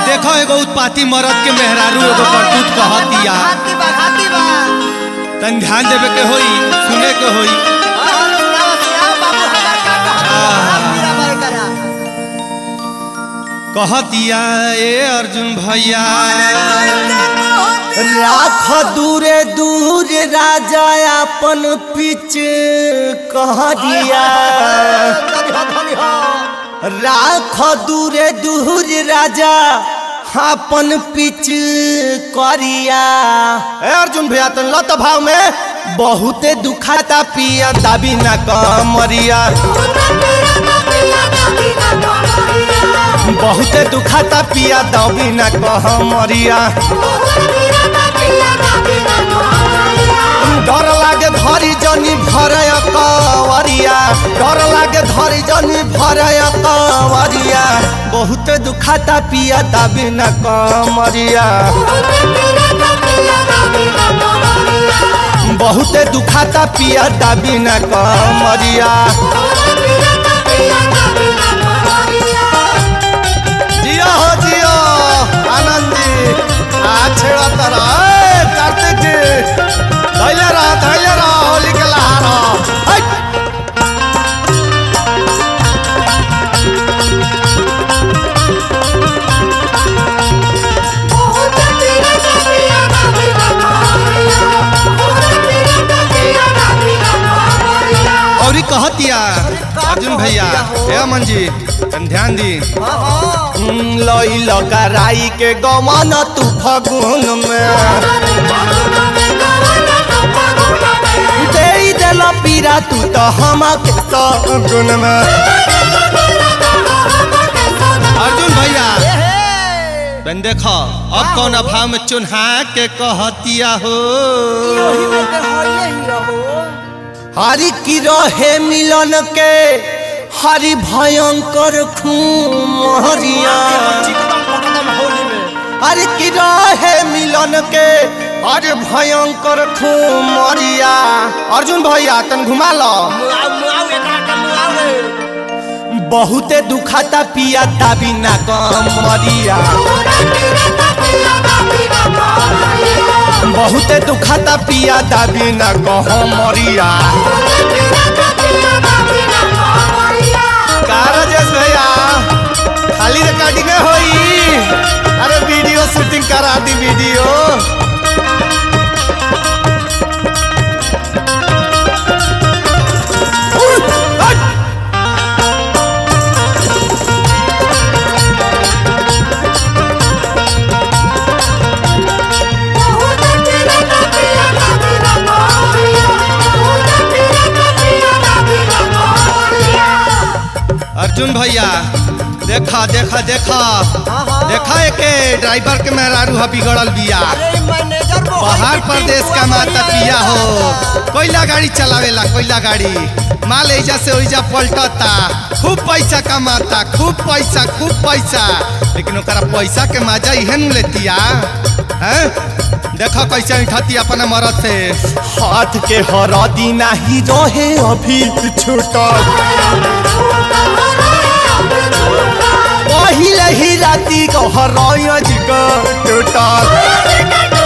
देखो एगो उत्पाती मरद के मेहरारू एगो करतूत कहतिया हाथी बा हाथी बा तन ध्यान देवे के होई सुने के होई हाँ, सुनाओ, सुनाओ, बाबू, हमार का कहत बा? हाथ पीरा बारे करा। कहतिया ए अर्जुन भैया राख दूरे दूर राजा अपन पिच कहरिया धनी हो, धनी हो। राख दूरे दूर राजा अपन पिच करिया ए अर्जुन भैया तन लत भाव में बहुते दुखाता पिया दाबी ना कमरिया बहुते दुखाता पिया दाबी ना कमरिया डर लागे धरी जनी भरय कवरिया डर लागे धरी जनी भरय कवरिया बहुत दुखाता पिया दाबी न कमरिया बहुत दुखाता पिया दाबी न कमरिया जियो हो जियो आनंद जी आ छेड़ा तरा ए कार्तिक जी धैले रह धैले रह होली के लहार हट और कहतिया अर्जुन भैया हे अमन जी तन ध्यान दी हाँ, हाँ। लई लगा राई के गमन तू फगुन में दे दिल पीरा तू तो हम के सगुन में अर्जुन भैया ए, हे। बन देखो अब कौन अभाव में चुन्हा के कहतिया हो यही में के हो, यही रहो। हरि की रहे मिलन के हरि भयंकर खून हरिया चिकन पकड़म होली में। हरि की रहे मिलन के हरि भयंकर खून मरिया अर्जुन भैया तन घुमा लो मुआव, मुआव, एकरा के मुआव रे। बहुते दुखाता पिया दाबी ना कम मरिया बहुते दुखाता पिया दाबी ना कम मरिया का राजेश भैया खाली रिकॉर्डिंग होई अरे वीडियो शूटिंग करा दी वीडियो अर्जुन भैया देखा देखा देखा हाँ, हाँ। देखा एके ड्राइवर के मेहरारू ह बिगड़ल बिया अरे, मैनेजर वो पहाड़ होली प्रदेश पिंटुआ का माता बढ़िया पिया हो रहता। कोयला गाड़ी चलावेला कोयला गाड़ी माल ऐजा से ओइजा पलटता खूब पैसा कमाता खूब पैसा खूब पैसा लेकिन ओकरा पैसा के मजा इहे न लेतिया हैं देखो कैसे उठती अपना मरद से हाथ के हरदी नाही रहे अभी छूटल पहिले ही राती को हरज टूटल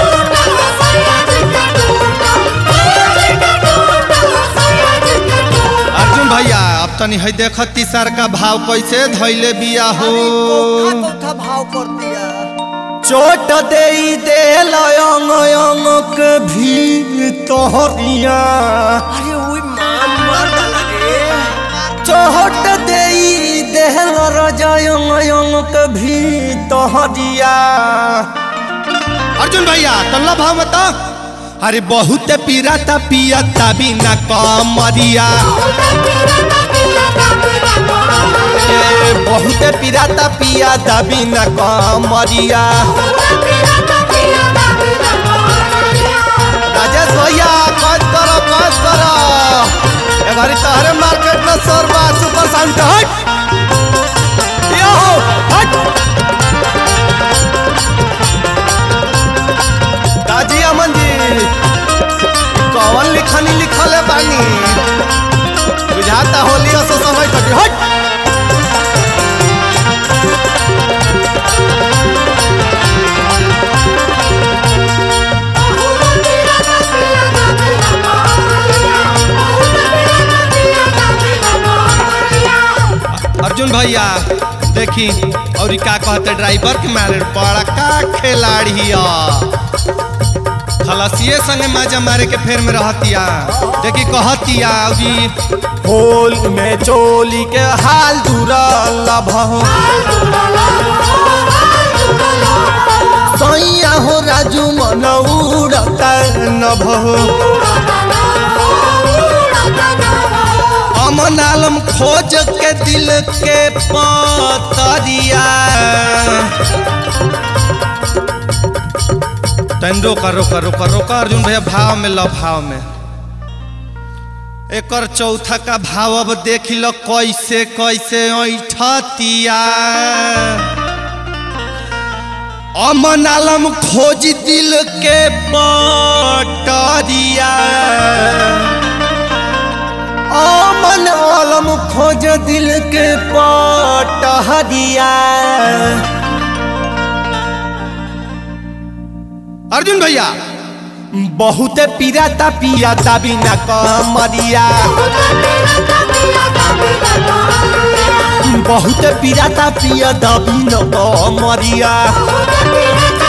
अर्जुन भैया अब तनी है देख तीसर का भाव कैसे धैले बिया हो कोठा कोठा भाव कर दिया चोट दे दे अंग अंग के भी तोहरिया अरे ओई मां मार डाला रे चोट दे दे रजयंग अंग के भी तोहरिया अर्जुन भैया तल्ला भाव मत अरे बहुत पीराता पियता बिना कमरिया ए बहुत पिराता पिया दबी न कमरिया राजेश भैया कद करो कद करो ए घरी तहरे मार्केट में सोरबा सुपर साउंड हट यो हट दाजी अमन जी कौन लिखनी लिखल है बानी बुझाता होली असो समय कटी हट अर्जुन भैया देखी और ई का कहते ड्राइवर के मारे बड़ा का खिलाड़ी खलसिए संगे माजा मारे के फेर में रहतिया देखी कहतिया अभी होल में चोली के हाल दूरल भहो सैया हो राजू मन उड़ता न भहो अमन आलम खोज के दिल के पतरिया तन रोका रोका रोका रोका अर्जुन भैया भाव में लो भाव में एकर चौथा का भाव अब देख लो कैसे कैसे ऐठतिया अमन आलम खोज दिल के पटरिया अमन आलम खोज दिल के पटहरिया अर्जुन भैया बहुत पीराता पियाता बिना कमरिया बहुत पीराता पियाता बिना कमरिया